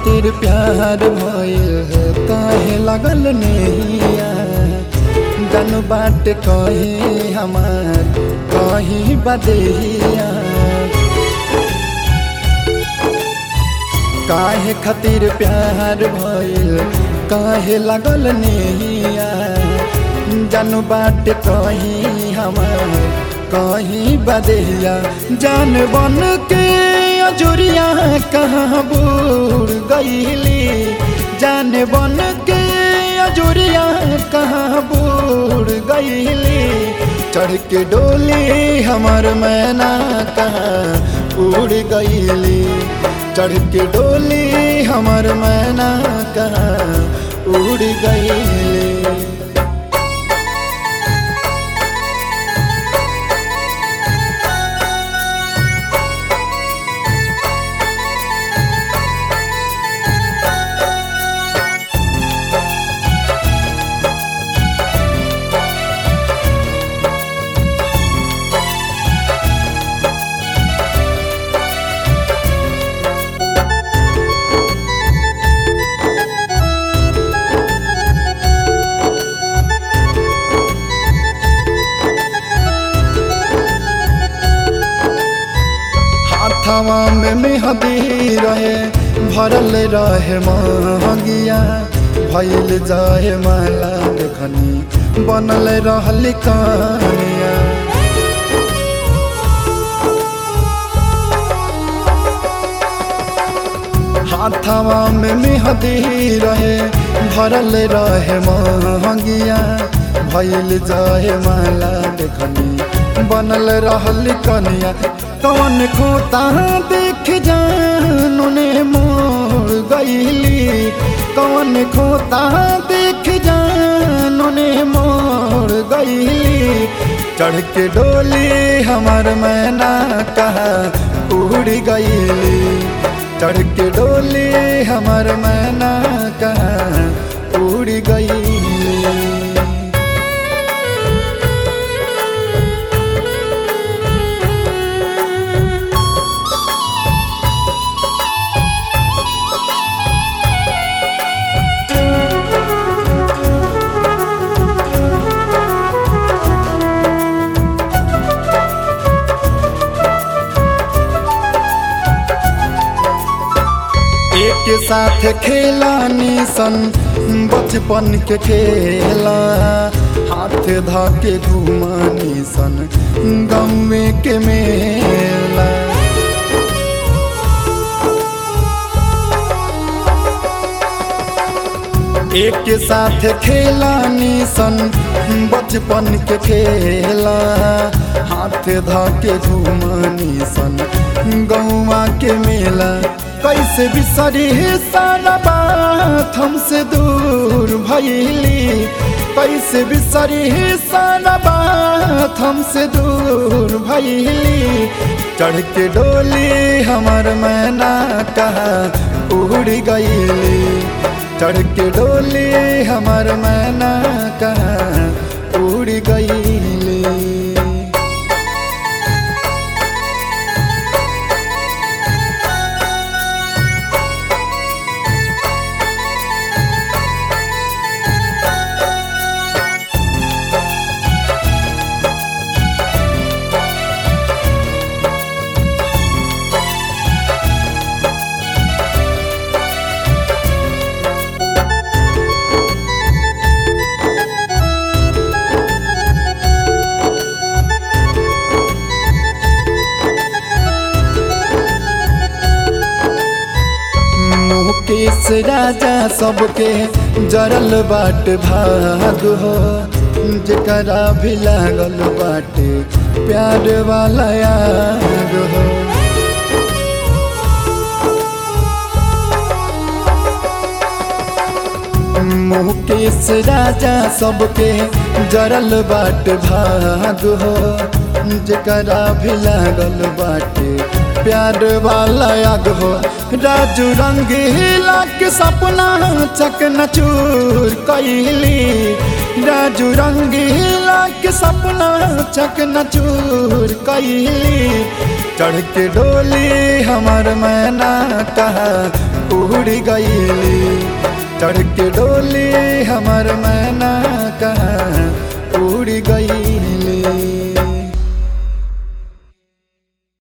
खातिर प्यार भइल है काहे लगल नैया जन बाट कहे हमार कहीं बदेहिया काहे खातिर प्यार भइल काहे लगल नैया जन बाट कहीं हमार कहीं बदेहिया जान बन के अजुरिया कहाँ बूढ़ गईली जान बन के अजुरिया कहाँ बूढ़ गईली चढ़ के डोली हमर मैना कहाँ उड़ गईली चढ़ के डोली हमर मैना कहाँ उड़ गईली हाथवा में मेहदी रहे भरल रहे महंगिया भैल जाए माला देखनी बनल रहल कहानिया हाथवा में मेहदी रहे भरल रहे महंगिया भैल जाए माला देखनी बनल रहल कनिया कौन खोता देख जान ने मोड़ गईली कौन खोता देख जान ने मोड़ गईली चढ़ के डोली हमर मैना कहा उड़ गईली चढ़ के डोली हमर मैना कहा उड़ गईली एक साथ खेला निसन बचपन के खेला हाथ धा के घुमा निसन गाँव के मेला एक साथ खेला निसन बचपन के खेला हाथ धा के घुमा निसन गौवा के मेला कैसे बिसरी सारा बात हमसे दूर भैली कैसे बिसरी सारा बात हमसे दूर भैली चढ़ के डोली हमर मैना कहा उड़ गईली चढ़ के डोली हमर मैना कहा उड़ गईली मुकेश राजा सबके जरल बाट भाग हो जकरा भी लागल बाटे प्यार वाला याद हो मुकेश राजा सबके जरल बाट भाग हो जकरा भी लागल बाटे प्यार वाला याद हो राजू रंगीला के सपना चकनचूर कैली राजू रंगीला के सपना चकनचूर कैली चढ़ के डोली हमर मैना कहा उड़ गईली चढ़ के डोली हमर मैना कहाँ उड़ गईली